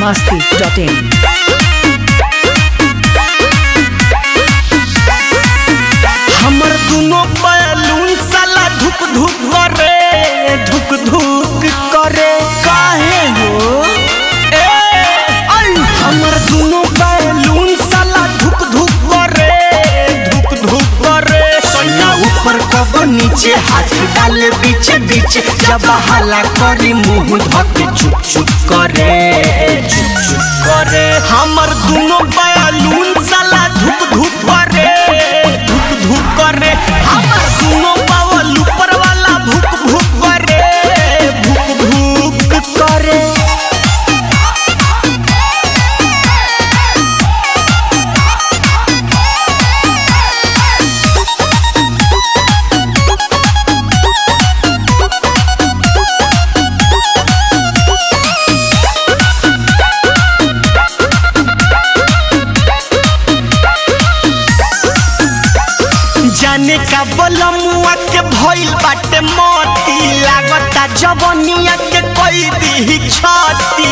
masti.in. हमर दुनो balloon साला धुक धुक करे धुक धुक करे काहे हो ए आई हमर दुनो बैलून साला धुक धुक करे धुक धुक करे सोना ऊपर कब नीचे हाथ डाले बीच बीच जब हला करी मुंह धके चुप चुप करे चुप चुप करे हमर दुनो बैलून साला धुक धुक करे धुक धुक करे हमर दुनो बावल ऊपर वाला भुक भुक करे भुक भुक करे जाने का बलमुआ के भइल बाटे मोती लागता जवनिया के कोई दी छाती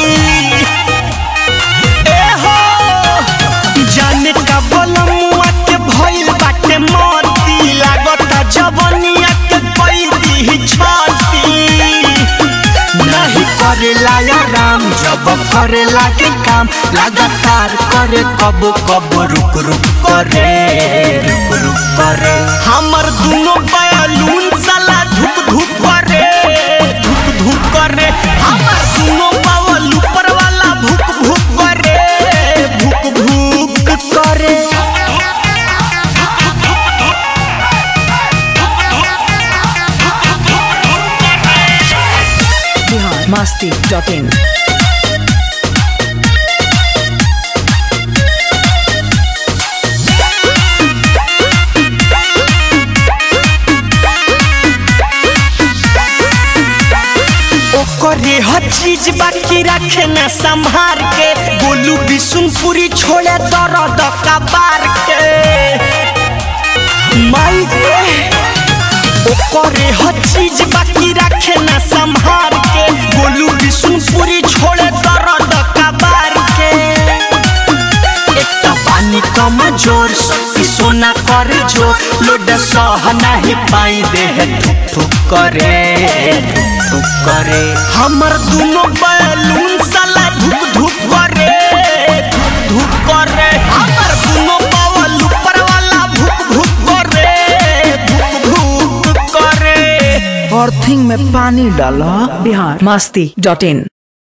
ए हो जाने का बलमुआ के भइल बाटे मोती लागता जवनिया के कोई दी छाती नहीं करेला या राम जब करेला के काम लगातार करे कब कब रुक रुक करे रुक रुक करे हमर दुनो बैलून साला धुक धुक करे धुक धुक करे हमर दुनो बावल ऊपर वाला भुक भुक करे भुक भुक करे Bihar masti.in. ओकरे हर चीज बाकी रखे न संभार के गोलू बिशुनपुरी छोड़े दर्द कबार के माई रे ओकरे हर चीज बाकी रखे न संभार के गोलू बिशुनपुरी छोड़े दर्द कबार के एकटा पानी कम जोर शक्ति सोना कर जो लोड सह नहीं पाई देह ठुक ठुक करे ठुक ठुक करे हमर दुनो बैलून साला धुक धुक करे धुक धुक करे हमर दुनो बावल ऊपर वाला भुक भुक करे भुक भुक करे अर्थिंग में पानी डाला Bihar masti.in.